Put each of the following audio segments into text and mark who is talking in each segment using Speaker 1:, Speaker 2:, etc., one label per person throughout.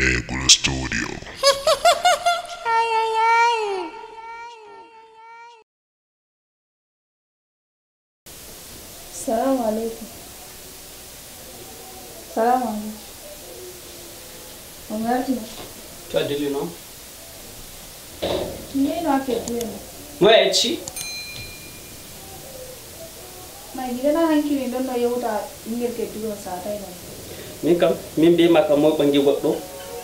Speaker 1: Eagle Studio.
Speaker 2: Salamu alaikum. Salamu alaikum. Ongati.
Speaker 3: to adili noon
Speaker 2: Nino ake tuwemo.
Speaker 3: moye yecci
Speaker 2: Mai gida na hankili don no yauta ɓingel kedduɗo satai non.
Speaker 3: min kam min mbima kam moye ɓangi goɗɗo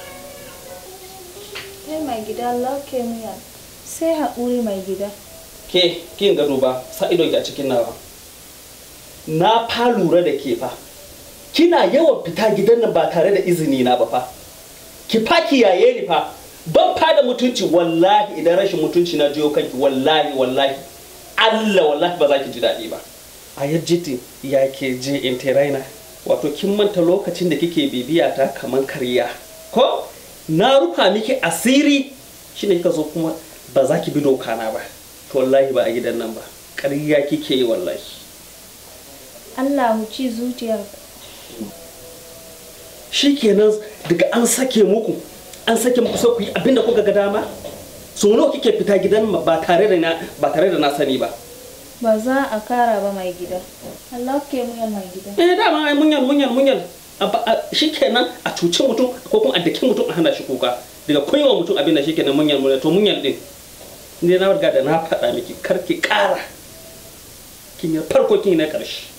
Speaker 2: Kai mai gida Allah ke muyal. Sai haƙuri mai gida.
Speaker 3: ke kin ga duba sa idonki a cikin nawa na fa lura da ke fa kina yawan fita gidan nan ba tare da izini na ba fa ki fa kiyaye ni fa ban fa da mutunci wallahi idan rashin mutunci na jiyo kanki wallahi wallahi Allah wallahi ba za ki ji daɗi ba a yajjiti ya ke je in raina wato kin manta lokacin da kike bibiya ta kaman karya ko na rufa miki asiri shine kika zo kuma ba za ki bi doka na ba to wallahi ba a gidan nan ba ƙarya kike yi wallahi
Speaker 2: Allah mu ci zuciyar.
Speaker 3: shikenan daga an sake muku an sake muku sai ku yi abinda kuka ga dama so nawa kike fita gidan ma ba tare da na ba tare da na sani ba
Speaker 2: Ba za a kara ba mai gida. Allah ke muyal mai gida.
Speaker 3: eh dama ai munyal munyal munyal Abba- a- shikenan a cuci mutum ko kuma a daki mutum a hana shi kuka daga koyewa mutum abin da shikenan munyal munyal to munyal din ne na riga da na faɗa miki kar ki ƙara kin yi farko kin yi na ƙarshe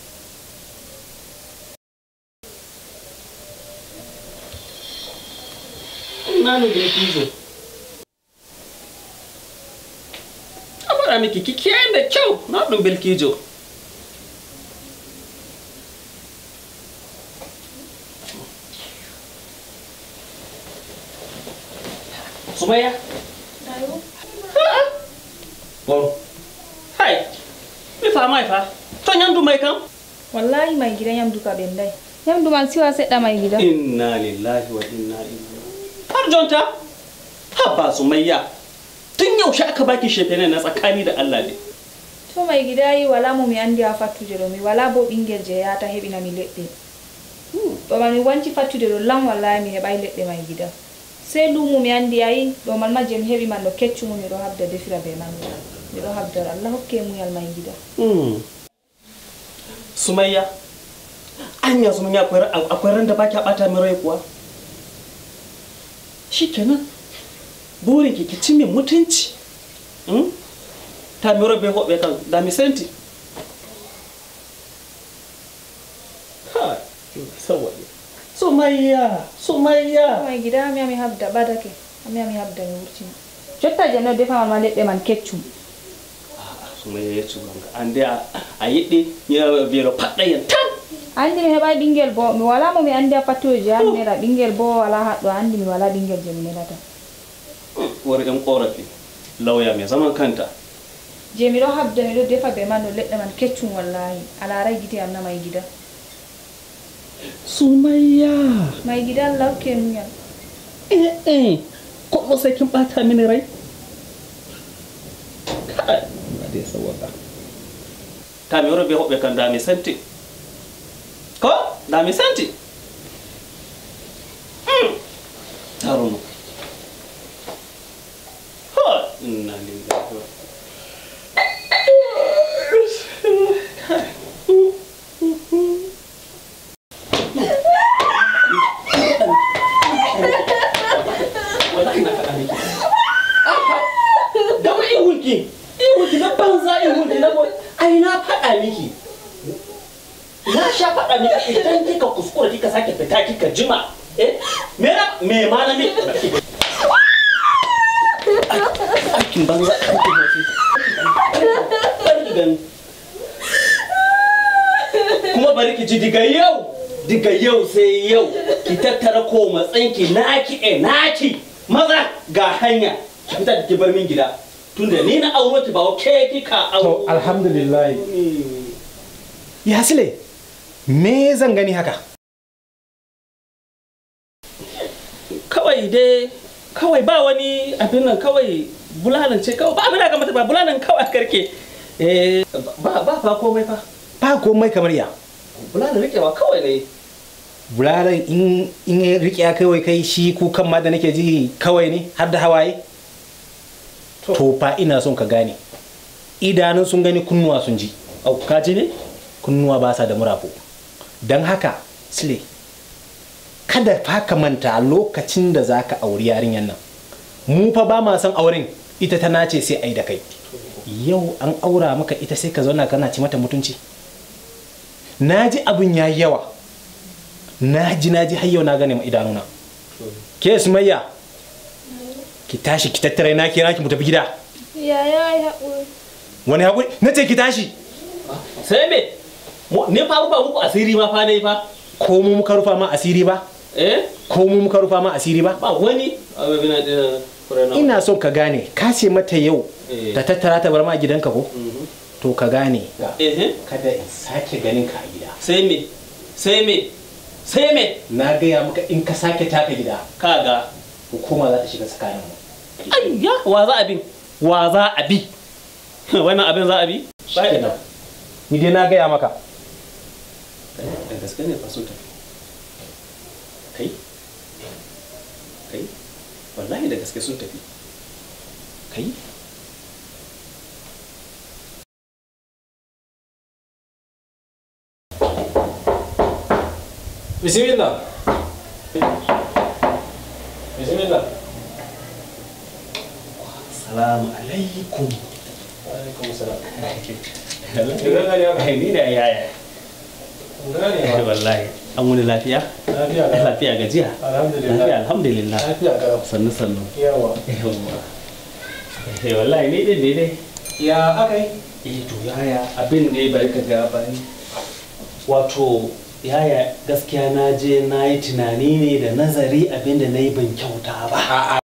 Speaker 3: na ne da kizo a faɗa miki ki kiyaye da kyau na ɗin bilkijo Sumaya?
Speaker 2: Ayo.
Speaker 3: Bon. Hai. Mi fa mai fa. To nyandu mai kam?
Speaker 2: Wallahi mai gida yamdu ka bendai. Yamdu man siwa seɗɗa mai gida.
Speaker 3: Inna lillahi wa inna ilaihi. Har jonta? Haba Sumayya. Tun yaushe aka baki shefene na tsakani da Allah ne.
Speaker 2: To mai gida yi wala mo mi andi ha fattude ɗo mi wala bo ɓingel je yata heɓina mi leɗɗe. Ɗo man mi wanci fattude ɗo lam wallahi mi heɓai leɗɗe mai gida. Sai lumu mi andi ayi ɗo man ma je mi heɓi man ɗo keccumu miɗo habda defira be man. Miɗo habdara Allah hokke muyal mai gida.
Speaker 3: Hmm. Sumayya. Anya Sumayya akwai akwai ran da baki a bata min rai kuwa. Shikenan. Burin ki ki ci min mutunci. Hmm? Ta mi robe hoɓe kan da mi senti. Ha, sawaye. Sumayya, Sumayya.
Speaker 2: Mai gida mi ami habda ɓadake. Ami ami habda mi wurtina. Jotta je no defa man ma leɗɗe man keccum.
Speaker 3: Sumayya ya ci ganga. An dai a yiɗi ya biyar faɗayan tam.
Speaker 2: andi mi heɓai ɓingel bo mi wala mo mi andi ha fattude je an nera ɓingel bo wala haɗɗo andi mi wala ɓingel je mi nerata
Speaker 3: Wani ɗan ƙorafi. Lauya mai zaman kanta.
Speaker 2: je miɗo habda miɗo defa be man no leɗɗe man keccum wallahi a larai gite am na mai gida
Speaker 3: Sumayya.
Speaker 2: mai gida allah hokke muyal
Speaker 3: Eh eh. Ko sai kin bata mini rai? Kai, ba dai sawaka. Ta mi robe hobe kan da mi santi. Ko? Da mi santi. Mm. Taruno. Ha, inna lillahi wa wallahi na faɗa miki da ma ihunki ihunki na banza ihunki na boy ai na faɗa miki na sha faɗa miki idan kika kuskura kika sake fita kika jima eh me na me ma na miki aikin banza aikin hosi bari gani kuma bari ki ji diga yau diga yau sai yau ki tattara ko matsanki naki e naki maza ga hanya ki fita da ki bar min gida tunda ni na auro ki ba ke kika
Speaker 4: To
Speaker 3: auro
Speaker 4: alhamdulillah. Ya sile, me zan gani haka?
Speaker 3: kawai dai kawai ba wani abin nan kawai bulalan ce kawai ba abin da ga mata ba bulalan kawai a karke eh ba ba ba komai fa
Speaker 4: Ba komai kamar ya.
Speaker 3: bulalan rikewa kawai ne
Speaker 4: bulalar in in ya rike ya kawai kai shi kukan ma da nake ji kawai ne har da hawaye to fa ina son ka gane idanun sun gani kunnuwa sun ji
Speaker 3: au ka ji ne
Speaker 4: kunnuwa ba sa da murafo don haka sile kada fa ka manta lokacin da za ka auri yarinyar nan mu fa ba ma son auren ita ta nace sai ai da kai yau an aura maka ita sai ka zauna kana ci mata mutunci na ji abin ya yawa na ji na ji har yau na gane ma idanuna ke sumayya ki tashi ki tattare na kira ki mu tafi gida
Speaker 2: ya ya yi haƙuri
Speaker 4: wani haƙuri na ce ki tashi
Speaker 3: sai me Mu- ni fa ba muku asiri ma fa dai fa
Speaker 4: ko mu muka rufa ma asiri ba
Speaker 3: eh
Speaker 4: ko mu muka rufa ma asiri ba
Speaker 3: ba wani abin da kurana
Speaker 4: ina son ka gane ka ce mata yau
Speaker 3: Eh.
Speaker 4: ta tattara ta bar ma gidanka ko to ka gane
Speaker 3: eh
Speaker 4: kada in sake ganin ka a gida
Speaker 3: sai me sai me sai me
Speaker 4: na gaya maka in ka sake taka gida
Speaker 3: kaga
Speaker 4: hukuma za ta shiga tsakanin mu
Speaker 3: ayya wa za a bi wa za a bi wannan abin za a bi
Speaker 4: shikenan ni dai na gaya maka
Speaker 3: da gaske ne fa sun tafi kai kai wallahi da gaske sun tafi kai
Speaker 4: bismillah bismillah
Speaker 3: salamu alaikum
Speaker 4: alaikum salam
Speaker 3: ni da yaya wallahi an wani lafiya lafiya gajiya lafiya alhamdulillah sannu sannu
Speaker 4: yawa
Speaker 3: yawwa eh wallahi ni din ne dai
Speaker 4: ya akai
Speaker 3: eh to yaya abin ne bari ka ga bani wato yaya gaskiya na je na yi tunani ne da nazari abin da na yi ban kyauta ba
Speaker 4: a'a